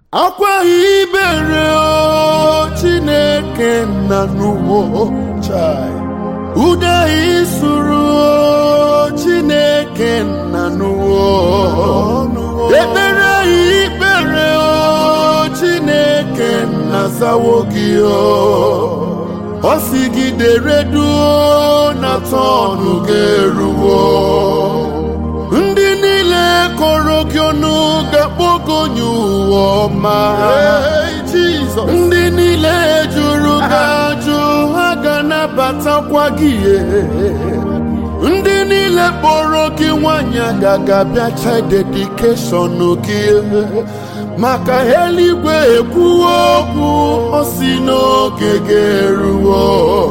akwa ibere o chineke nna n'ụwa chai ude isuru o chineke nna n'ụwa ekpere ikpere o chineke nna zawo gị o ọ sigidere duo na tọnụ ga-eruwo ndị niile kọrọ gị ọnụ ga-akpọgonye ụwa ọma ndị niile jụrụ gị ajụ ha ga-anabatakwa gị ndị niile kpọrọ gị nwanyị agaga bịacha dedikeshọn gị maka eluigwe ekwuwo okwu ọ si n'oge ga-eruwo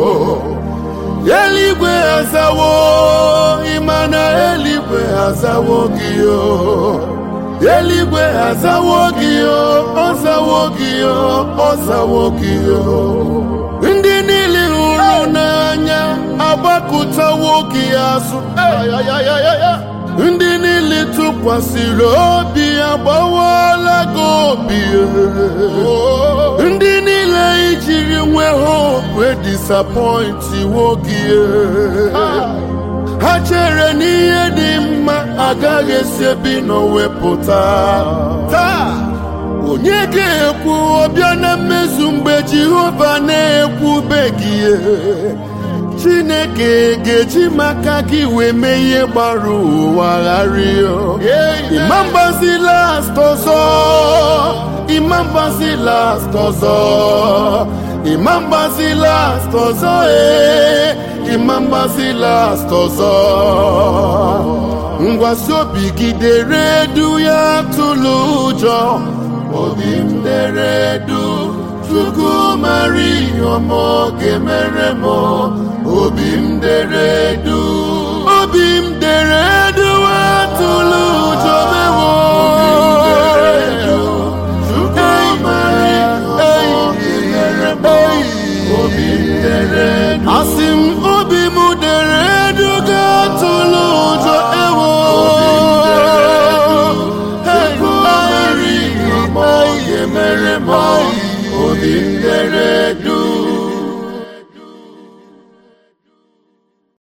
eluigwe azawo ịma na eluigwe azawo gị o eluigwe azawo gị o ọzawo gị o ọzawo gị o ndị niile hụrụ n'anya agbakụtawo gị azụ ndị niile tụkwasịrị obi agbawala gị obi ndị niile ijiri nwee hope disappointi gị ha chere n'ihe dị mma agaghị esi ebi nọ wepụta taa onye ga-ekwu ọbịa na mmezu mgbe jehova na-ekwubeghị chineke ga-eji maka gị wee mee ihe gbara ụwa gharịa ịma mgbazi last ọzọ ịma mgbazi last ọzọ ịma mgbazi last ọzọ ee ịma mgbazi last ọzọ ngwasi obi gị dere edu ya tụlụ ụjọ obi m dere edu chukwu mara ihe ọma ga-emere m obi m dere edu obi m dere edu atụlụ ụjọ mewo chukwu mara ihe ọma ga-emere m obi m dere edu asị m obi m dere edu ga-atụlụ ụjọ ewo chukwu mara ihe ọma ga-emere m obi m dere edu